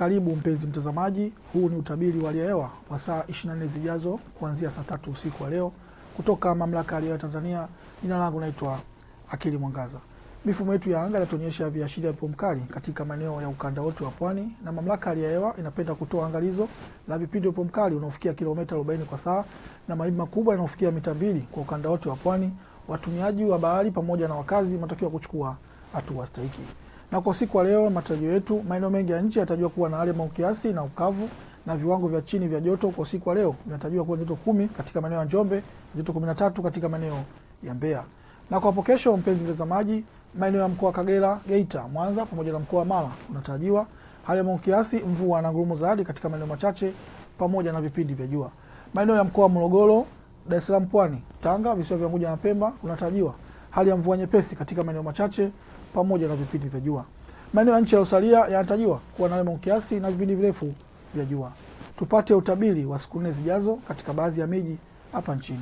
Karibu mpenzi mtazamaji, huu ni utabiri wa hali ya hewa wa saa 24 zijazo kuanzia saa tatu usiku wa leo kutoka Mamlaka ya Hali ya Hewa Tanzania. Jina langu naitwa Akili Mwangaza. Mifumo yetu ya anga inatuonyesha viashiria vya upepo mkali katika maeneo ya ukanda wote wa pwani, na Mamlaka ya Hali ya Hewa inapenda kutoa angalizo la vipindi vya upepo mkali unaofikia kilomita 40 kwa saa na mawimbi makubwa yanayofikia mita mbili kwa ukanda wote wa pwani. Watumiaji wa bahari pamoja na wakazi wanatakiwa kuchukua hatua stahiki. Na kwa usiku wa leo, matarajio yetu, maeneo mengi ya nchi yanatarajiwa kuwa na hali ya mawingu kiasi na ukavu, na viwango vya chini vya joto kwa usiku wa leo vinatarajiwa kuwa joto kumi katika maeneo ya Njombe, joto kumi na tatu katika maeneo ya Mbeya. Na kwa hapo kesho, mpenzi mtazamaji, maeneo ya mkoa wa Kagera, Geita, Mwanza pamoja na mkoa wa Mara unatarajiwa hali ya mawingu kiasi, mvua na ngurumo za radi katika maeneo machache pamoja na vipindi vya jua. Maeneo ya mkoa wa Morogoro, Dar es Salaam, Pwani, Tanga, visiwa vya Unguja na Pemba unatarajiwa hali ya mvua nyepesi katika maeneo machache pamoja na vipindi vya jua. Maeneo ya nchi yaliyosalia yanatarajiwa kuwa na mawingu kiasi na vipindi virefu vya jua. Tupate utabiri wa siku nne zijazo katika baadhi ya miji hapa nchini.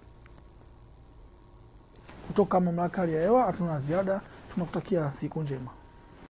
Kutoka Mamlaka ya Hali ya Hewa hatuna ziada, tunakutakia siku njema.